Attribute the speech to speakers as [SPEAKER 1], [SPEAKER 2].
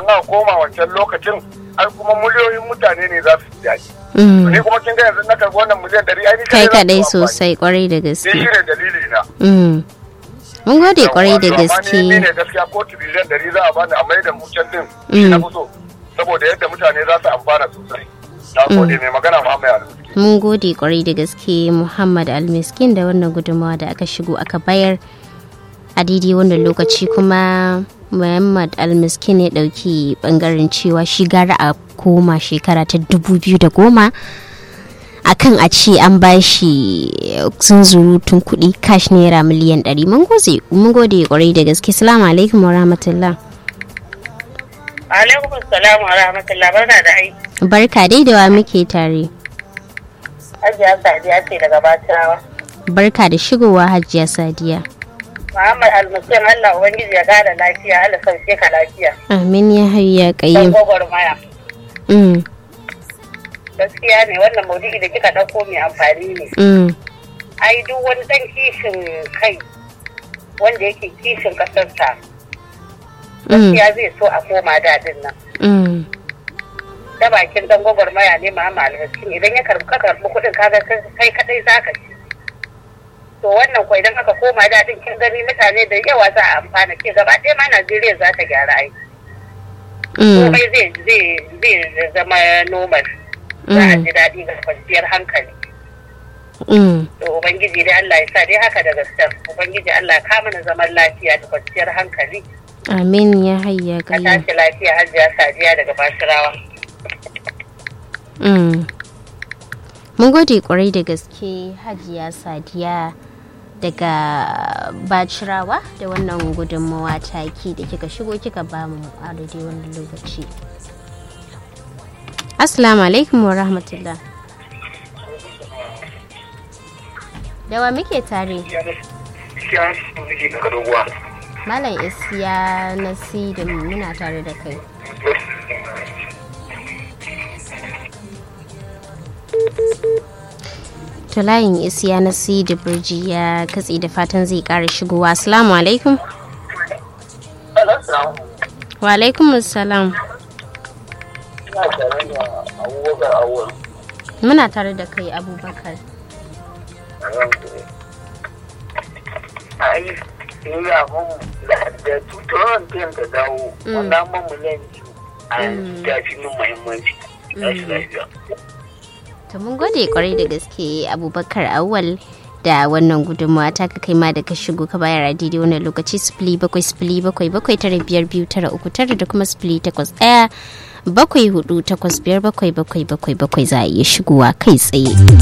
[SPEAKER 1] aka koma wancan lokacin ai kuma miliyoyin mutane ne za su ji daɗi
[SPEAKER 2] Mm.
[SPEAKER 1] ni kuma kin ga yanzu na karɓi wannan miliyan ɗari ai ni
[SPEAKER 2] kai
[SPEAKER 1] kaɗai zan
[SPEAKER 2] kadai
[SPEAKER 1] yi amfani.
[SPEAKER 2] sosai kwarai da
[SPEAKER 1] ni
[SPEAKER 2] gaske
[SPEAKER 1] shi ne dalili na
[SPEAKER 2] Mm. mun gode kwarai da
[SPEAKER 1] Yawwa, to amma ni- ni
[SPEAKER 2] gaske
[SPEAKER 1] ne gaskiya ko tiriliyan ɗari za a bani a mai da mu can din
[SPEAKER 2] Mm.
[SPEAKER 1] shi na fi so saboda yadda mutane za su amfana sosai na gode mai magana ma mai arziki
[SPEAKER 2] mun gode kwarai da gaske muhammad almiskin da wannan gudunmawa da aka shigo aka bayar a daidai wannan lokaci kuma muhammad almiskin ya dauki bangaren cewa shi gara a koma shekara ta 2010 akan a ce an ba shi zunzurutun kuɗi cash naira miliyan 100 mun gode mun gode kwarai da gaske salamu alaikum wa rahmatullah
[SPEAKER 3] Alaikum salam wa rahmatullah barka da aiki.
[SPEAKER 2] barka dai da wa muke tare
[SPEAKER 3] Hajiya Sadiya ce daga Bacirawa.
[SPEAKER 2] barka da shigowa hajiya sadiya
[SPEAKER 3] Muhammad Almusin Allah Ubangiji ya kara lafiya, Allah sauke ka lafiya.
[SPEAKER 2] amin ya hayya
[SPEAKER 3] Dan
[SPEAKER 2] kayyum
[SPEAKER 3] gwagwarmaya.
[SPEAKER 2] Mm,
[SPEAKER 3] Gaskiya ne wannan maudu'i da kika ɗauko mai amfani ne.
[SPEAKER 2] mm,
[SPEAKER 3] Ai duk wani ɗan kishin kai wanda yake kishin ƙasarsa.
[SPEAKER 2] mm,
[SPEAKER 3] Gaskiya zai so a koma daɗin nan.
[SPEAKER 2] mm,
[SPEAKER 3] Ta bakin ɗan gwagwarmaya ne Muhammad Almusin idan ya karɓi ka karɓi kuɗin kaga kai kaɗai za ka ci. to wannan ko idan aka koma daɗin kin gani mutane da yawa za a amfana ke gaba ɗaya ma Najeriya za ta gyara ai
[SPEAKER 2] mm,
[SPEAKER 3] komai zai zai zai zama normal za a ji daɗi ga kwanciyar hankali
[SPEAKER 2] mm.
[SPEAKER 3] to ubangiji dai Allah ya sa dai haka da gaskiyar ubangiji Allah ya kama na zaman lafiya da kwanciyar hankali
[SPEAKER 2] amin ya hayya
[SPEAKER 3] ka
[SPEAKER 2] kayyum
[SPEAKER 3] tashi lafiya hajiya sadiya daga bashirawa
[SPEAKER 2] Mm. mun gode kwarai da gaske hajiya sadiya daga bacirawa da wannan gudunmawa taki da kika shigo kika ba mu a daidai wannan lokaci assalamu alaikum wa rahmatullah da wa muke tare malam isiya nasi da muna tare da kai to layin isiya na da birji ya katse da fatan zai kara shigowa assalamu alaikum wa alaikum assalam muna tare da kai abubakar
[SPEAKER 4] ai ni abun da da tutuwan ten ta dawo
[SPEAKER 2] Mm.
[SPEAKER 4] wannan man miliyan biyu a
[SPEAKER 2] Mm.
[SPEAKER 4] ta fi min muhimmanci tashi lafiya
[SPEAKER 2] to mun gode kwarai da gaske abubakar awal da wannan gudunmawa ta ka kai ma da ka shigo ka bayar a daidai wannan lokaci sifili bakwai sifili bakwai bakwai tara biyar biyu tara uku tara da kuma sifili takwas ɗaya bakwai hudu takwas biyar bakwai bakwai bakwai bakwai za a iya shigowa kai tsaye